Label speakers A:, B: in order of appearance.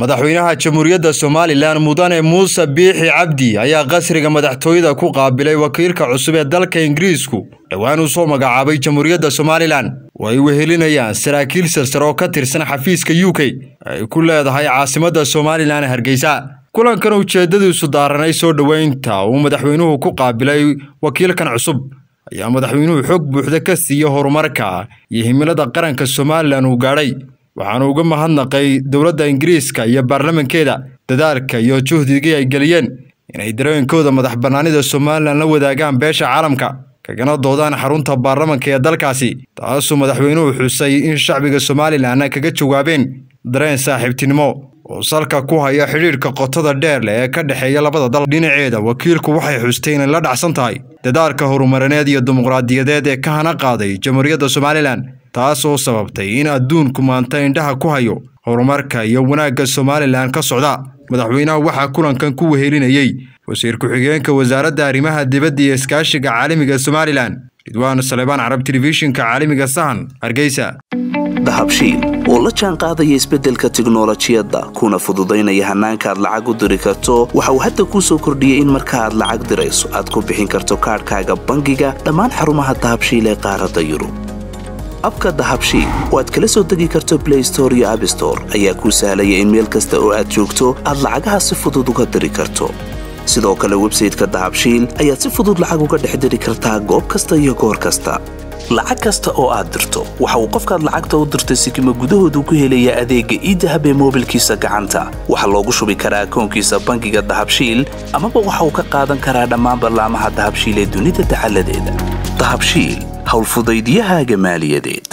A: madaxweynaha jamhuuriyadda somalilan mudane muuse biixi cabdi ayaa qasriga madaxtooyada ku qaabilay wakiilka cusub ee dalka ingiriisku dhowaan uu soo magacaabay jamhuuriyadda somalilan oo ay wehelinayaan saraakiil silsar oo ka tirsan xafiiska u k ay ku leedahay caasimadda somalilan hargeysa kulankan ujeeddadiisu daaranay soo dhoweynta uu madaxweynuhu ku qaabilay wakiilkan cusub ayaa madaxweynuhu xog buuxda ka siiya horumarka iyo himilada qaranka somalilan uu gaadhay waxaanu uga mahadnaqay dowladda ingiriiska iyo baarlamankeeda dadaalka iyo juhdigii ay geliyeen inay dareenkooda madax bannaanida somalilan la wadaagaan beesha caalamka kagana doodaan xarunta baarlamanka ee dalkaasi taasuu madaxweynuhu xusay in shacbiga somalilan kaga jawaabeen dareen saaxiibtinimo oo salka ku haya xidhiidhka qotada dheer leh ee ka dhexeeya labada dal dhinaceeda wakiilku waxay xustay inay la dhacsan tahay dadaalka horumarineed iyo dimuqraadiyadeed ee ka hana qaaday jamhuuriyadda somalilan taas oo sababtay in adduunku maanta indhaha ku hayo horumarka iyo wanaagga somalilan ka socda madaxweynaha waxaa kulankan ku wehelinayey wasiir ku-xigeenka wasaaradda arrimaha dibadda iyo iskaashiga caalamiga somalilan ridwaan salebaan carab telefishinka caalamiga sahan hargeysa
B: dahabshiil oo la jaan qaadaya isbeddelka tiknolojiyadda kuna fududaynaya hannaanka aad lacag u diri karto waxa uu hadda kuu soo kordhiyey in marka aad lacag dirayso aad ku bixin karto kaadhkaaga bangiga dhammaan xarumaha dahabshiil ee qaaradda yurub abka dahabshiil oo aad kala soo degi karto blay store iyo abstore ayaa kuu sahlaya in meel kasta oo aad joogto aad lacagaha si fudud uga diri karto sidoo kale websayteka dahabshiil ayaad si fudud lacag uga dhex diri kartaa goob kasta iyo goor kasta lacag kasta oo aad dirto waxa uu qofkaad lacagta u dirtay sikima gudahoodu ku helayaa adeegga iidahab ee moobilkiisa gacanta waxaa loogu shubi karaa akoonkiisa bangiga dahabshiil amaba waxa uu ka qaadan karaa dhammaan ballaamaha dahabshiil ee dunida dacaladeeda dahabshiil howlfudaydyahaaga maaliyadeed